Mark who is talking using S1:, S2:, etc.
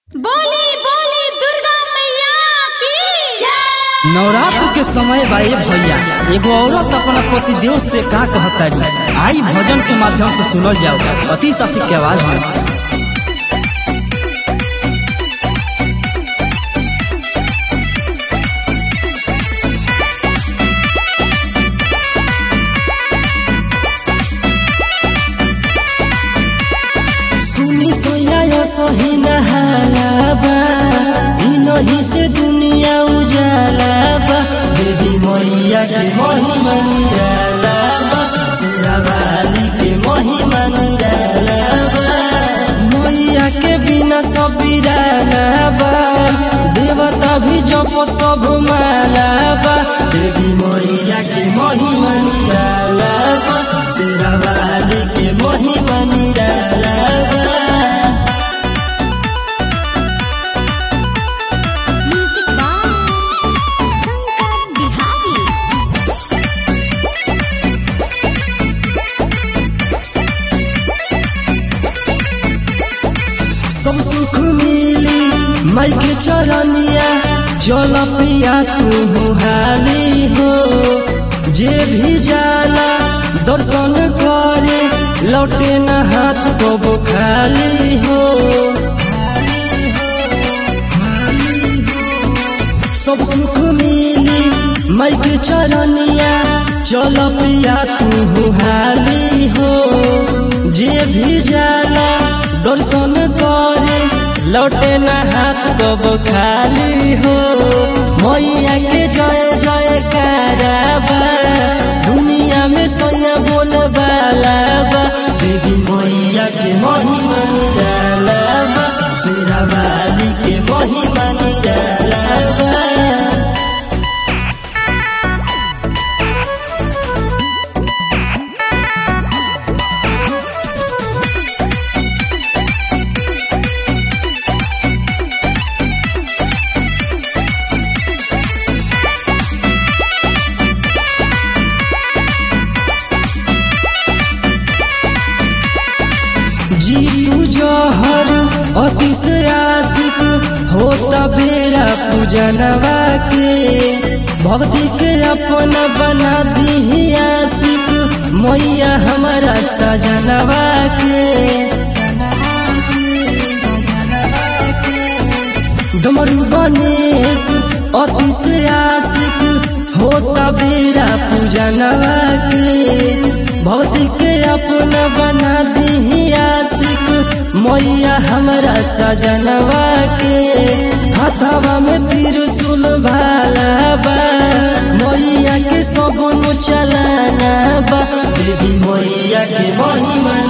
S1: बोली बोली दुर्गा मैया की
S2: नवरात्र के समय बाए भैया एगो औरत अपना पति देव से का कहतारी आई भजन के माध्यम से सुनल जाओ अति शासी के आवाज में सुनी सोया सही नहालाबा इनही से दुनिया उजालाबा देवी मैया के महिमा निरालाबा शेरावाली के महिमा निरालाबा मैया के बिना सब बिरालाबा देवता भी जप सब मालाबा देवी मैया के महिमा निरालाबा शेरावाली के महिमा निरालाबा
S1: म्यूजिक बाय शंकर बिहारी
S2: सब सुख मिली माई के चरनिया जल पिया तू हाली हो जे भी जाला दर्शन करे लौटे न हाथ को खाली हो सब सुख मिली माई के चरनिया चल पिया तू हाली हो जे भी जाला दर्शन करे लौटे न हाथ कब खाली हो मैया के जय जय कराबा दुनिया में सोया बोल बालाबा देवी मैया के महिमा निरालाबा शेरावाली के महिमा निरालाबा जीतू जहर अतिश आशिक होता बेरा पूजनवा के भक्ति के अपना बना दी आशिक मैया हमारा सजनवा के डमरू गणेश अतिश आशिक होता बेरा पूजनवा के भक्ति के अपना बना दी आशिक मैया हमारा सजनवा के हाथवा में त्रिशूल भाला बा मैया के सगुन चलाना बा देवी मैया के महिमा